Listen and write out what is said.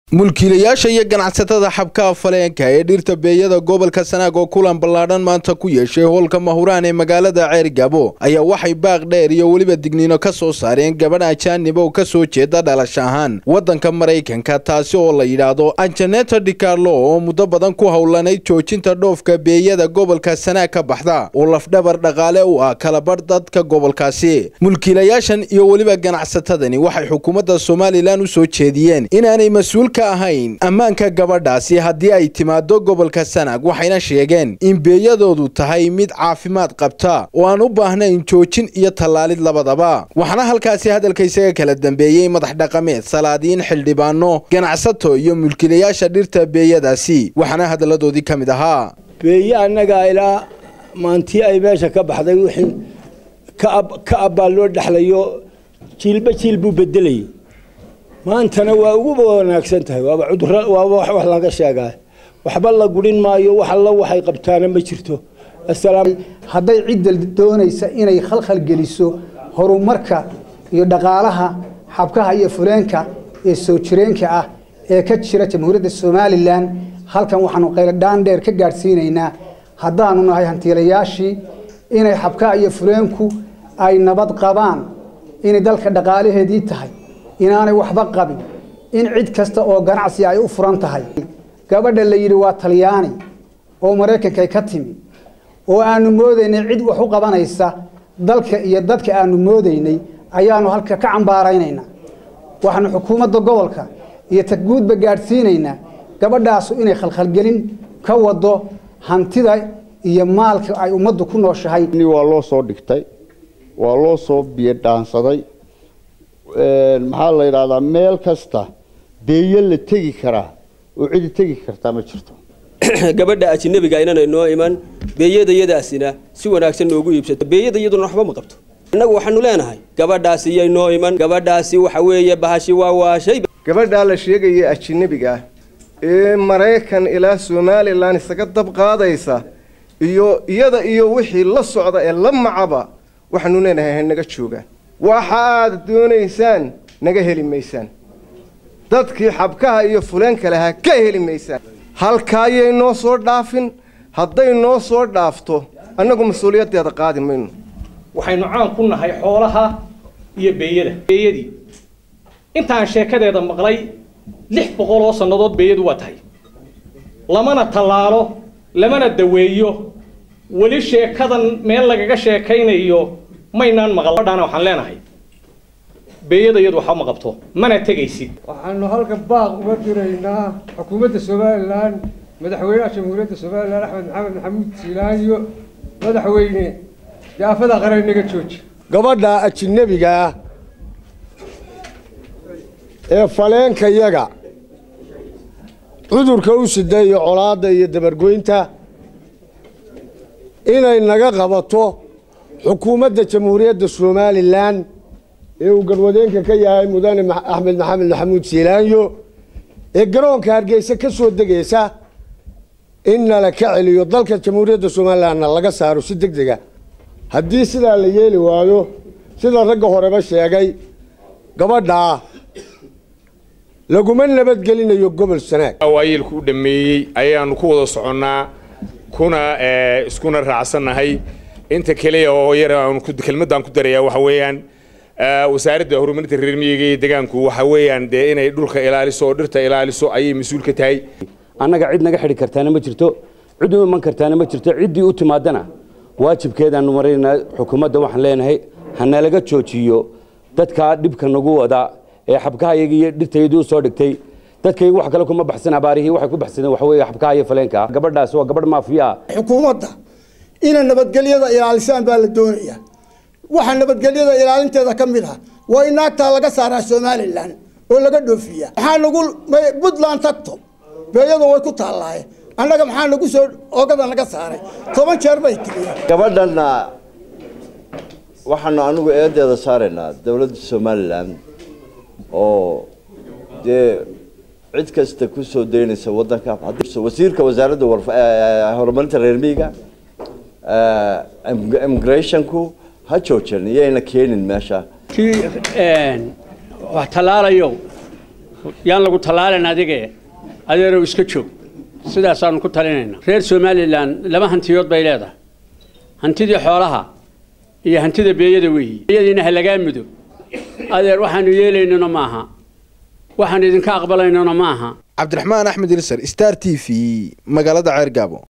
mulkiilayaasha iyo ganacsatada xabkaha faleenka ee dhirta beeyada gobolka sanaag oo kulan ballaadhan maanta ku yeeshay hoolka mahuraan ee magaalada ceergabo ayaa waxay baaq dheer iyo weliba digniino ka soo saareen gabadh ajaanib oo ka soo jeeda dhalash ahaan waddanka maraykanka taasi oo la yidhaahdo anjaneta dicarlo oo muddo badan ku howlanayd joojinta dhoofka beeyada gobolka sanaag ka baxda oo lafdhabar dhaqaale u ah kalabarh dadka gobolkaasi mulkiilayaashan iyo weliba ganacsatadani waxay xukuumadda somalilan u soo jeediyeen inaanay mas-uul ka ahayn ammaanka gabadhaasi haddii ay timaado gobolka sanaag waxayna sheegeen in beeyadoodu tahay mid caafimaad qabta oo aan u baahnayn joojin iyo tallaalid labadaba waxaana halkaasi hadalka isaga kala dambeeyey madax dhaqameed salaadiin xildhibaano ganacsato iyo mulkiilayaasha dhirta beeyadaasi waxaana hadalladoodii ka mid ahaa beeye annagaa ilaa maantii ay meesha ka baxday wixii ka abbaa loo dhexlayo jiilba jiil buu bedelayay maantana waa uguba wanaagsan tahay waaba cudurra waaba wax laga sheegaa waxba la gurin maayo wax alla waxay qabtaana ma jirto asalaam hadday cidda doonaysa inay khalkhal geliso horumarka iyo dhaqaalaha xabkaha iyo fuleenka ee soo jireenka ah ee ka jira jamhuuriyadda somalilan halkan waxaanu qayladhaan dheer ka gaadhsiinaynaa haddaanu nahay hantiilayaashii inay xabkaha iyo fuleenku ay nabad qabaan inay dalka dhaqaalaheedii tahay inaanay waxba qabin in cid kasta oo ganacsi ay u furan tahay gabadha la yidhi waa talyaani oo maraykankay ka timi oo aanu moodaynay cid wax u qabanaysa dalka iyo dadka aanu moodaynay ayaanu halka ka cambaaraynaynaa waxaanu xukuumadda gobolka iyo tagguudba gaadhsiinaynaa gabadhaasu inay khalkhalgelin ka wado hantida iyo maalka ay ummaddu ku nooshahay waa loo soo dhigtay waa loo soo biyo dhaansaday maxaa la yidhahdaa meel kasta beeyo la tegi karaa oo cidi tegi kartaa ma jirto gabadha ajinabiga inana noo iman beeyadayadaasina si wanaagsan noogu iibsato beeyada iyaduna waxba ma qabto innagu waxaanu leenahay gabadhaasi yay noo iman gabadhaasi waxa weeye bahashi waa waashay gabadhaa la sheegaya ajinabiga ah ee maraykan ilaa somalilan isaga dab qaadaysa iyo iyada iyo wixii la socda ee la macaba waxaanu leenahay hanaga joogaan waxa aad doonaysaan naga heli maysaan dadkii xabkaha iyo fuleenka lahaa ka heli maysaan halkaayay noo soo dhaafin hadday noo soo dhaafto annagu mas-uuliyaddeeda qaadi mayno waxaynu caan ku nahay xoolaha iyo beeyada beeyadii intaan sheekadeeda maqlay lix boqol oo sannadood beeyadu waa tahay lamana tallaalo lamana daweeyo weli sheekadan meel lagaga sheekaynayo maynaan maqaldhana waxaan leenahay beeyada iyadu waxba ma qabto mana tegaysid waxaanu halka baaq uga diraynaa xukuumadda somalilan madaxweynaha jamhuuriyadda somalilan axmed maxamed maxamuud siilaanyo madaxweyne daafada qaran naga jooji gabadha ajinabiga ah ee faleenkayaga cudurka u sida iyo colaadda iyo dabargoynta inay naga qabato xukuumadda jamhuuriyadda somalilan ee uu garwadeenka ka yahay mudane axmed maxamed maxamuud siilaanyo ee garoonka hargeysa ka soo degaysa in nala ka celiyo dalka jamhuuriyadda somalilanna laga saaro si deg dega haddii sidaa la yeeli waayo sida ragga horeba sheegay gabadhaa laguma nabadgelinayo gobol sanaag waayeelku u dhameeyey ayaanu ku wada soconnaa kuna iskuna raacsannahay inta keliya oo yar kelmadaan ku darayaa waxa weeyaan wasaaradda horumarinta reer miyiga iyo deegaanku waxa weeyaan dee inay dhulka ilaaliso oo dhirta ilaaliso ayay mas-uul ka tahay annaga cid naga xidhi kartaana ma jirto cid u iman kartaana ma jirto ciddii u timaadana waajibkeedaanu maraynaa xukuumadda waxaan leenahay hanalaga joojiyo dadkaa dhibka nagu wada ee xabkahayaga iyo dhirtayadii u soo dhigtay dadkaygu wax kale kuma baxsan abaarihii waxay ku baxsadeen waxa weeye xabkaha iyo faleenka gabadhaas waa gabadh maafiya xukuumadda inay nabadgelyada ilaalisaan baa la doonayaa waxaa nabadgelyada ilaalinteeda ka mid ah waa in naagtaa laga saaraa somalilan oo laga dhoofiya maxaa nagu puntland tagto beeyada way ku taallaaye annaga maxaa nagu soo ogada naga saaray toban jeer bay tigiyeen gabadhanna waxaanu anigu eedeeda saaraynaa dowladda somalilan oo dee cid kasta ku soo daynaysa waddanka wasiirka wasaaradda horumarinta reer miyiga immigrationku ha joojin iyayna keenin meesha kii wax tallaalayo yaan lagu tallaalin adige adeerow iska joog sidaasaanu ku talinaynaa reer somalilan laba hantiyood bay leedahay hantidii xoolaha iyo hantida beeyada weeyi beeyadiina ha lagaa mudo adeer waxaanu yeelaynona maaha waxaan idinka aqbalaynona maaha cabdiraxmaan axmed ilsar star t v magaalada ceergaabo